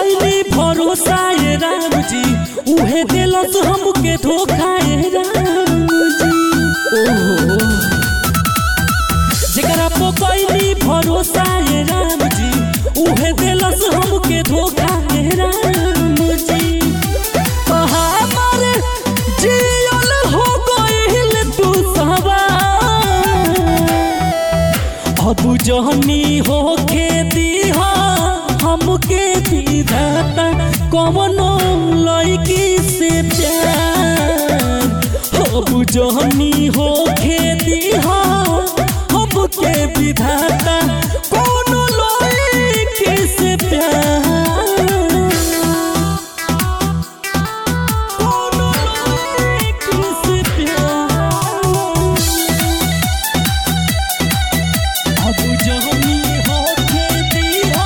कैली भरोसा ये राम जी उहे दिलस हमके धोखा ये राम जी ओहो जेकरा पो कैली भरोसा ये राम जी उहे दिलस हमके धोखा ये राम जी हमार जियल हो गइल तू सवार अब जहनी हो खेती हमके विधाता कवनो लड़की से प्यार अब जहनी हो खेती हमके विधाता कवनो लड़की से प्यार कवनो लड़की से प्यार अब जहनी हो खेती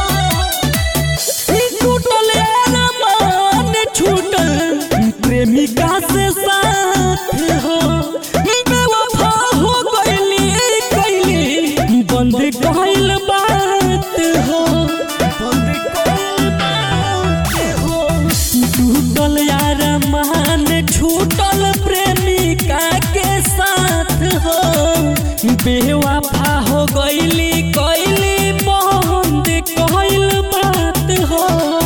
छूटल अरमान छूटल प्रेमिका से साथ हो बेवफा हो गइली कैली बंद कइल बात हो बंद कइल बात हो टूटल अरमान छूटल प्रेमिका के साथ हो बेवफा हो गइली कैली बंद कइल बात हो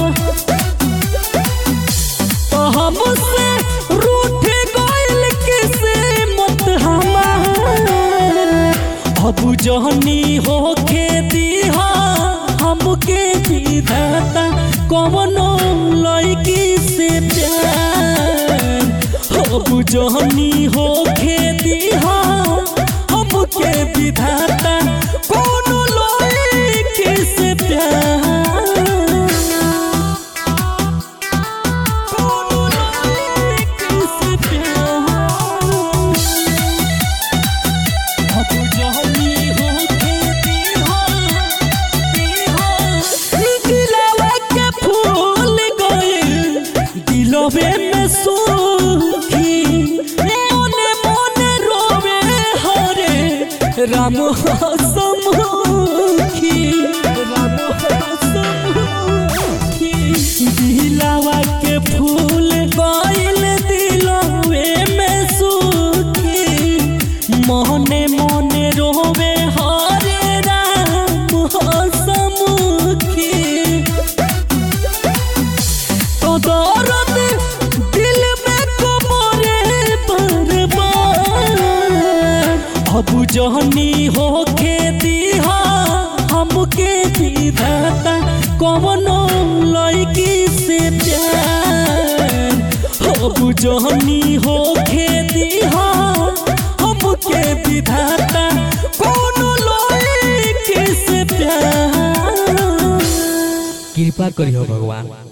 तो हमसे रूठ गइल किस्मत हमार अब जहनी हो खेती हमके विधाता कवनो लड़की से प्यार अब जहनी हो खेती हमके विधाता कवनो लड़की से प्यार कवनो लड़की से प्यार अब जहनी हो खेती दिलवा के फूल गइल दिलवे में सुखी मोने मोने रोवे हरे राम हसमुखी राम हसमुखी दिलवा के फूल गइल दिलवे में सुखी मोहने मोने रोवे हरे राम हसमुखी तो दर्द दिल में कमरे बर्बाद अब जहनी हो खेती हमके विधाता कवनो लड़की से प्यार अब जहनी हो खेती हमके विधाता कवनो लड़की से प्यार कृपा करियो भगवान